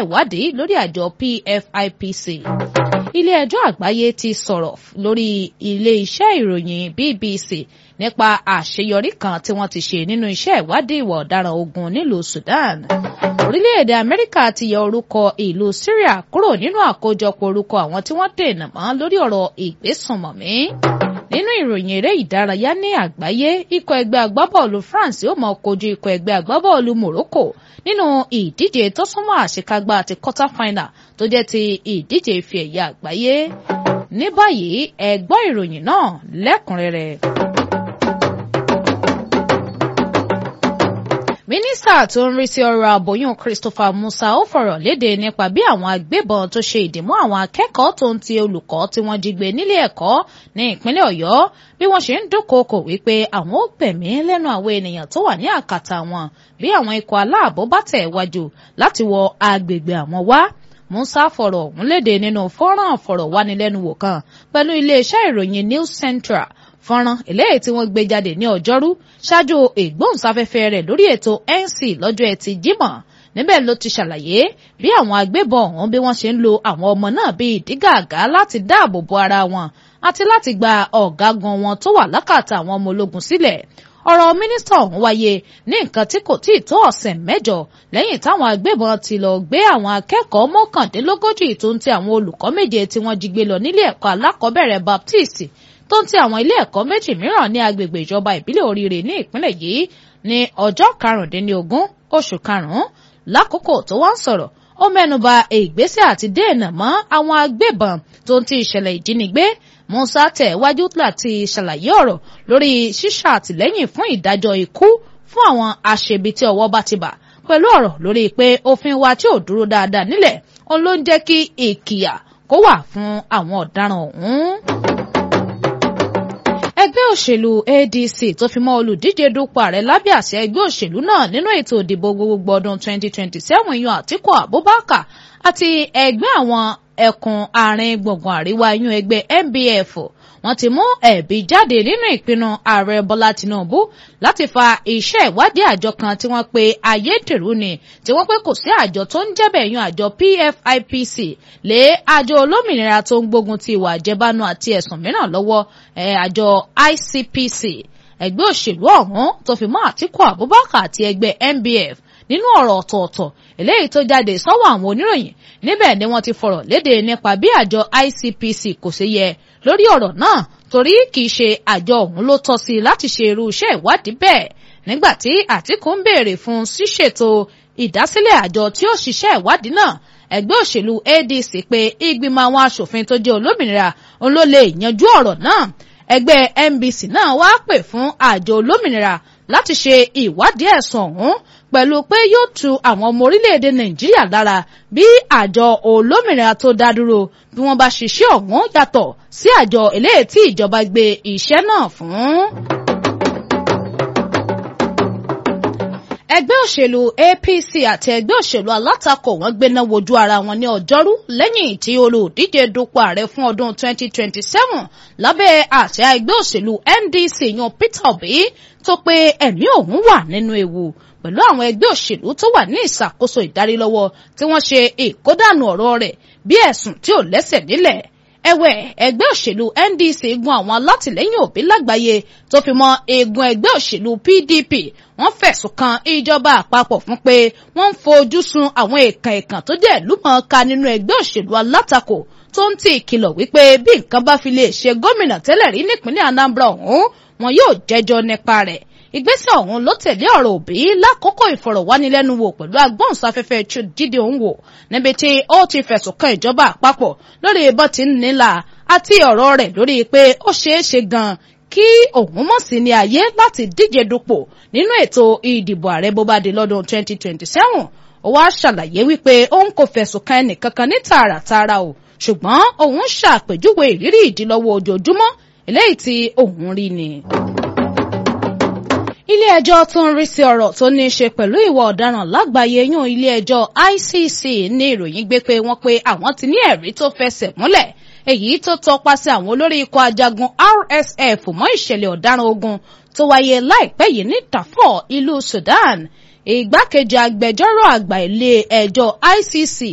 ìwádìí lórí àjọ PFIPC ilé ẹjọ́ àgbáyé ti sọ̀rọ̀ lórí ilé iṣẹ́ ìròyìn BBC nípa àṣeyọrí kan tí wọ́n ti ṣe nínú iṣẹ́ ìwádìí ìwà ọ̀daràn ogun nílùú Sudan orílẹ̀-èdè Amẹ́ríkà ti yọ orúkọ ìlú Syria kúrò nínú àkójọpọ̀ orúkọ àwọn tí wọ́n dènà mọ́ lórí ọ̀rọ̀ ìgbésùnmọ̀mí nínú ìròyìn eré ìdárayá ní àgbáyé ikọ̀ ẹgbẹ́ agbábọ́ọ̀lù France yóò máa kojú ikọ̀ ẹgbẹ́ agbábọ́ọ̀lù Morocco nínú ìdíje tó súnmọ́ àṣekágbá àti quarter final tó jẹ́ ti ìdíje ife ẹ̀yẹ àgbáyé ní báyìí ẹ gbọ́ ìròyìn náà lẹ́kùnrẹ́rẹ́. mínísítà tó ń rí sí ọ̀rọ̀ àbòyún Christopher Musa ó fọ̀rọ̀ léde nípa bí àwọn agbébọn tó ṣe ìdìmú àwọn akẹ́kọ̀ọ́ tó ń ti olùkọ́ tí wọ́n jí gbé nílé ẹ̀kọ́ ní ìpínlẹ̀ Ọ̀yọ́ bí wọ́n ṣe ń dúnkookò wípé àwọn ó gbẹ̀mí lẹ́nu àwọn ènìyàn tó wà ní àkàtà wọn bí àwọn ikọ̀ aláàbò bá tẹ̀ wájú láti wọ agbègbè àwọn wá Musa fọ̀rọ̀ ọ̀hún léde nínú fọ́nrán àfọ̀rọ̀wánilẹ́nuwò kan pẹ̀lú iléeṣẹ́ ìròyìn News Central fọ́nrán eléyìí tí wọ́n gbé jáde ní ọjọ́rú ṣáájú ìgbóhùnsáfẹ́fẹ́ rẹ̀ lórí ètò NC lọ́jọ́ ẹtì Jímọ̀ níbẹ̀ ló ti ṣàlàyé bí àwọn agbébọn ọ̀hún bí wọ́n ṣe ń lo àwọn ọmọ náà bíi ìdígàgá láti dáàbò bo ara wọn àti láti gba ọ̀gágun wọn tó wà lákàtà àwọn ọmọ ológun sílẹ̀ ọ̀rọ̀ mínísítà ọ̀hún wáyé ní nǹkan tí kò tíì tó ọ̀sẹ̀ mẹ́jọ lẹ́yìn táwọn agbébọn ti lọ gbé àwọn akẹ́kọ̀ọ́ mọ́kàndínlógójì tó ń ti àwọn olùkọ́ méje tí wọ́n jí gbé lọ nílé ẹ̀kọ́ alákọ̀ọ́bẹ̀rẹ̀ Baptist tó ń ti àwọn ilé ẹ̀kọ́ méjì mìíràn ní agbègbè ìjọba ìbílẹ̀ Oríire ní ìpínlẹ̀ yìí ní ọjọ́ karùndínlógún oṣù karùn-ún lákòókò tó wá ń sọ̀rọ̀ ó mẹ́nuba ìgbésẹ̀ àti dènà mọ́ àwọn agbébọn tó ń ti ìṣẹ̀lẹ̀ ìjínigbé Musa tẹ̀ wájú láti ṣàlàyé ọ̀rọ̀ lórí ṣíṣà àtìlẹ́yìn fún ìdájọ́ ikú fún àwọn aṣebi tí ọwọ́ bá ti bà pẹ̀lú ọ̀rọ̀ lórí pé òfin wa tí ò dúró dáadáa nílẹ̀ òun ló ń jẹ́ kí ìkìyà kó wà fún àwọn ọ̀daràn ọ̀hún ẹgbẹ́ òṣèlú ADC tó fi mọ́ olùdíje dupò ààrẹ lábẹ́ àṣẹ ẹgbẹ́ òṣèlú náà nínú ètò ìdìbò gbogbogbò ọdún 2027 yan Àtíkù Abubakar àti ẹgbẹ́ àwọn ẹkùn àárín gbùngbùn àríwá yún ẹgbẹ́ NBF wọ́n ti mú ẹ̀bí jáde nínú ìpinnu ààrẹ Bọ́lá Tinubu láti fa iṣẹ́ ìwádìí àjọ kan tí wọ́n pe ayédèrú ni tí wọ́n pé kò sí àjọ tó ń jẹ́bẹ̀ yan àjọ PFIPC lé àjọ olómìnira tó ń gbógun ti ìwà àjẹbánu àti ẹ̀sùn mìíràn lọ́wọ́ àjọ ICPC ẹgbẹ́ òṣèlú ọ̀hún tó fi mọ́ Àtíkù Abubakar àti ẹgbẹ́ NBF nínú ọ̀rọ̀ ọ̀tọ̀ọ̀tọ̀ eléyìí tó jáde sọ́wọ́ àwọn oníròyìn níbẹ̀ ni wọ́n ti fọ̀rọ̀ léde nípa bí àjọ ICPC kò ṣe yẹ lórí ọ̀rọ̀ náà torí kìí ṣe àjọ ọ̀hún ló tọ́ sí láti ṣe irú iṣẹ́ ìwádìí bẹ́ẹ̀ nígbà tí Àtíkù ń béèrè fún ṣíṣètò ìdásílẹ̀ àjọ tí ó ṣiṣẹ́ ìwádìí náà ẹgbẹ́ òṣèlú ADC pé ìgbìmọ̀ àwọn aṣòfin tó jẹ́ olómìnira òun ló lè yanjú ọ̀rọ̀ náà ẹgbẹ́ NBC náà wá pè fún àjọ olómìnira láti ṣe ìwádìí ẹ̀sùn ọ̀hún pẹ̀lú pé yóò tu àwọn ọmọ orílẹ̀-èdè Nàìjíríà lára bí àjọ olómìnira tó dá dúró bí wọ́n bá ṣiṣẹ́ ọ̀hún yàtọ̀ sí àjọ eléyìí tí ìjọba gbé iṣẹ́ náà fún. ẹgbẹ́ òṣèlú APC àti ẹgbẹ́ òṣèlú alátakò wọn gbéná wojú ara wọn ní ọjọ́rú lẹ́yìn tí olùdíje dupò ààrẹ fún ọdún 2027 lábẹ́ àṣẹ ẹgbẹ́ òṣèlú NDC yan Peter Obi tó pé ẹ̀mí òun wà nínú ewu pẹ̀lú àwọn ẹgbẹ́ òṣèlú tó wà ní ìṣàkóso ìdarílọ́wọ́ tí wọ́n ṣe ìkódànù ọ̀rọ̀ rẹ̀ bí ẹ̀sùn tí ò lẹ́sẹ̀ nílẹ̀ ẹ̀wẹ̀ ẹgbẹ́ òṣèlú NDC gun àwọn alátìlẹ́yìn Òbí lágbàáyé tó fi mọ́ eegun ẹgbẹ́ òṣèlú PDP wọ́n fẹ̀sùn kan ìjọba àpapọ̀ fún pé wọ́n ń fojú sun àwọn èèkàn èèkàn tó jẹ́ ìlúmọ̀ọ́ká nínú ẹgbẹ́ òṣèlú alátakò tó ń ti ìkìlọ̀ wípé bí nǹkan bá fi lè ṣe gómìnà tẹ́lẹ̀ rí nípínlẹ̀ Anambra ọ̀hún wọn yóò jẹ́jọ́ nípa rẹ̀ ìgbésẹ̀ ọ̀hún ló tẹ̀lé ọ̀rọ̀ Òbí lákòókò ìfọ̀rọ̀wánilẹ́nuwò pẹ̀lú agbóhùnsáfẹ́fẹ́ Jídé Òǹwò níbi tí ó ti fẹ̀sùn kan ìjọba àpapọ̀ lórí bó ti ń nílà àti ọ̀rọ̀ rẹ̀ lórí pé ó ṣeé ṣe gan-an kí òun mọ̀ sí ní ayé láti díje dupò nínú ètò ìdìbò ààrẹ bó bá di lọ́dún 2027 ó wá ṣàlàyé wípé òun kò fẹ̀sùn kan ẹnìkankan ní tààràtààrà o ṣùgbọ́n òun ṣàpèjúwe ìrírí ìdílọ́wọ́ ojoojúmọ́ eléyìí tí òun rí ni ilé ẹjọ́ tó ń rí sí ọ̀rọ̀ tó ní í ṣe pẹ̀lú ìwà ọ̀daràn lágbàáyé yún ilé ẹjọ́ ICC ní ìròyìn gbé pé wọ́n pé àwọn ti ní ẹ̀rí tó fẹsẹ̀ múlẹ̀ èyí tó tọpasẹ̀ àwọn olórí ikọ̀ ajagun RSF mọ́ ìṣẹ̀lẹ̀ ọ̀daràn ogun tó wáyé láìpẹ́ yìí ní Darfur ìlú Sudan ìgbákejì agbẹjọ́rò àgbà ilé ẹjọ́ ICC